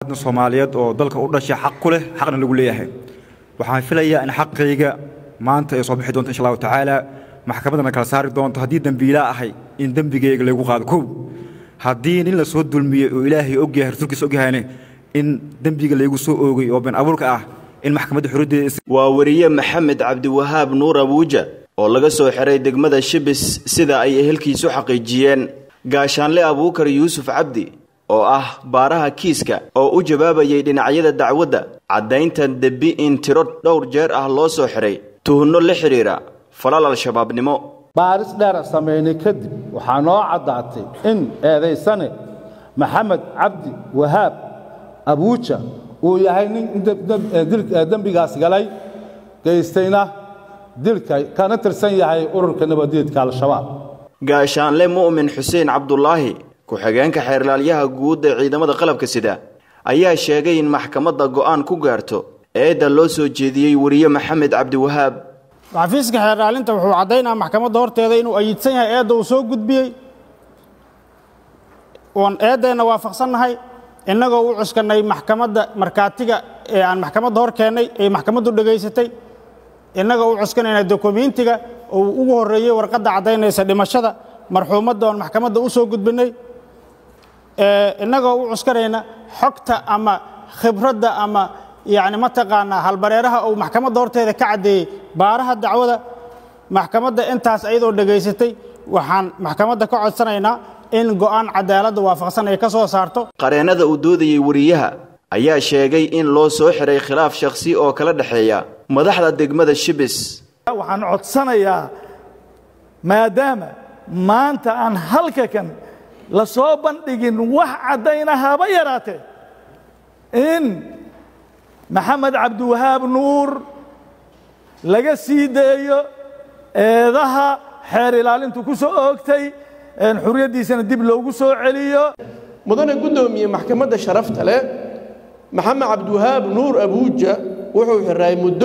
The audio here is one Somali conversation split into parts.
soomaaliyeed oo dalka u dhashay xaq ku leh xaqna lagu leeyahay waxaan filayaa in xaqayga maanta ay soo bixi doonto insha allahu tacaala maxkamaddana kala saari doonto haddii dembiilaa ahay in dembigayga lagu qaado kow haddii nin la soo dulmiyey oo ilaahay ogyahay rasuulkiisa ogyahayne in dembiga laygu soo oogay oo been abuurka ah in maxkamadda xuruddeeda waa weriye maxamed cabdiwahaab nuur abuuja oo laga soo xiray degmada shibis sida ay ehelkiisu xaqiijiyeen gaashaanle abuukar yuusuf cabdi oo ah baaraha kiiska oo u jawaabayay dhinacyada dacwadda caddaynta debi in tiro dhowr jeer ah loo soo xiray tuhunno la xidhiira falal al-shabaabnimo baaris dheera samaynay kadib waxaa noo caddaatay in eedaysane maxamed cabdi wahaab abuuja uu yahay nin dembigaas galay geystayna dilka kana tirsan yahay ururka nabadeedka al-shabaab gaashaanle mu'min xuseen cabdulaahi ku-xigeenka xeerlaalyaha guud ee ciidamada qalabka sida ayaa sheegay in maxkamadda go'aan ku gaarto eedda loo soo jeediyey weriye maxamed cabdiwahaab xafiiska xeerlaalinta wuxuu caddaynaa maxkamadda horteeda inuu ayidsan yahay eedda uu soo gudbiyey oon eeddeenna waafaqsannahay innagoo u cuskannay maxkamadda markhaatiga ee aan maxkamadda hor keennay ee maxkamaddu dhegaysatay innagoo u cuskanayna dokumentiga uu ugu horreeyey warqadda caddaynaysa dhimashada marxuumadda oon maxkamadda u soo gudbinnay innagoo u cuskanayna xogta ama khibradda ama yacni mataqaanaa halbareeraha uu maxkamadda horteeda ka caddeeyey baaraha dacwada maxkamadda intaas ayadoo dhegaysatay waxaan maxkamadda ka codsanaynaa in go'aan cadaaladda waafaqsan ay ka soo saarto qareennada uu doodayey weriyaha ayaa sheegay in loo soo xiray khilaaf shakhsi oo kala dhexeeya madaxda degmada shibis waxaan codsanayaa maadaama maanta aan halka kan la soo bandhigin wax caddayna haba yaraatee in maxamed cabdiwahaab nuur laga sii daeyo eedaha xeer ilaalintu ku soo oogtay xuriyaddiisana dib loogu soo celiyo mudane guddoomiye maxkamadda sharafta leh maxamed cabdiwahaab nuur abuuja wuxuu xiraay muddo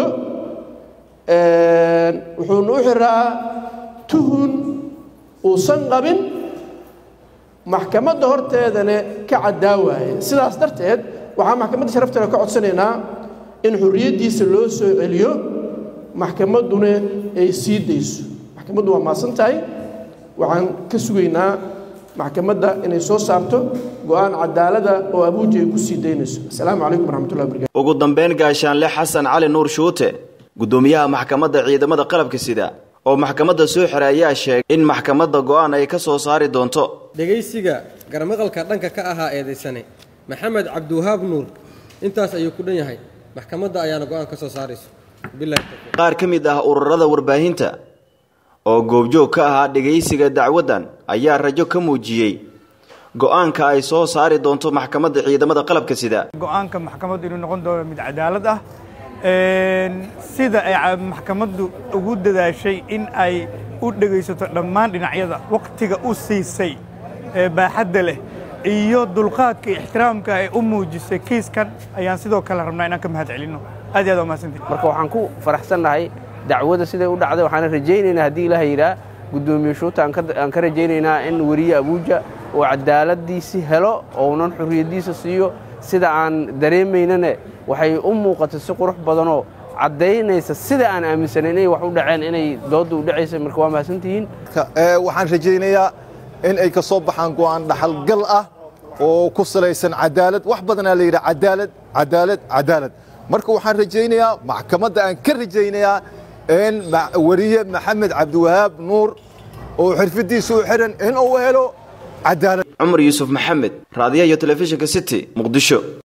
wuxuuna u xiraa tuhun uusan qabin maxkamadda horteedana ka caddaa waaye sidaas darteed waxaa maxkamadda sharafta leh ka codsanaynaa in xurriyaddiisa loo soo celiyo maxkamadduna ay sii dayso maxkamaddu waa maasan tahay waxaan ka sugaynaa maxkamadda inay soo saarto go'aan cadaalada oo abuuja ay ku sii daynayso assalaamu calaykum waraxmatullahi wabarakatu ugu dambayn gaashaanle xasan cali nuur shuute guddoomiyaha maxkamadda ciidamada qalabka sida oo maxkamadda soo xiray ayaa sheegay in maxkamadda go'aan ay ka soo saari doonto dhegaysiga garmaqalka dhanka ka ahaa eedaysane maxamed cabdiwahaab nuur intaas ayuu ku dhan yahay maxkamadda ayaana go'aan ka soo saarayso qaar ka mid ah ururada warbaahinta oo goobjoog ka ahaa dhegaysiga dacwaddan ayaa rajo ka muujiyey go'aanka ay soo saari doonto maxkamadda ciidamada qalabka sida go'aanka maxkamaddu inuu noqon doono mid cadaalad ah sida ay maxkamaddu ugu dadaashay in ay u dhegaysato dhammaan dhinacyada wakhtiga u siisay ee baaxadda leh iyo dulqaadka iyo ixtiraamka ay u muujisay kiiskan ayaan sidoo kale rabnaa inaan ka mahad celinno aad iyo aad waa mahadsantihi marka waxaan ku faraxsannahay dacwada siday u dhacday waxaana rajaynaynaa haddii ilaah yidhaa guddoomiye shuuta aan ka rajaynaynaa in weriye abuuja uu cadaaladiisi helo ounan xurriyaddiisa siiyo sida aan dareemaynane waxay u muuqatay si qurux badanoo caddaynaysa sida aan aaminsanay inay wax u dhaceen inay doodda u dhacaysay marka waa mahadsantihiin waxaan rajaynayaa in ay ka soo baxaan go'aan dhaxalgal ah oo ku salaysan cadaalad wax badanaa la yidhaha cadaalad cadaalad cadaalad marka waxaan rajaynayaa maxkamadda aan ka rajaynayaa in weriye maxamed cabdiwahaab nuur oo xirfadiisa u xiran in uu helo cadaalad cumar yuusuf maxamed raadiyaha iyo telefishinka city muqdisho